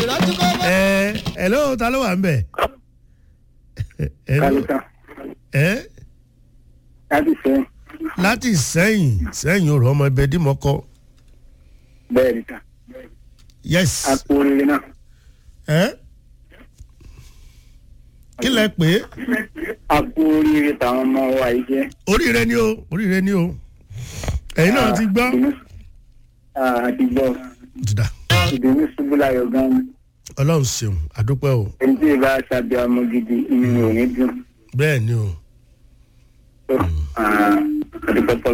ẹ ẹ ló ta ló wà ń bẹ̀. Hello? kálíkà ẹ láti sẹ́yìn láti sẹ́yìn sẹ́yìn òrò ọmọ ẹbẹ̀ dìmọ́kọ bẹ́ẹ̀ ni ta yes àpò oríire náà ẹ kí lẹ pé àpò oríire tàwọn ọmọ wa yìí jẹ́. oríire ni o oríire ni o ẹ̀yin náà ti gbọ́ àti gbọ́ jìdá ìdùnnú ṣubú láyọ̀ gan-an ọlọ́run ṣeun àdúpẹ́ o ẹni tí ì bá ṣàbí ọmọ gidi inú ò ní dùn. bẹ́ẹ̀ ni o. àdúpẹ́ tọ́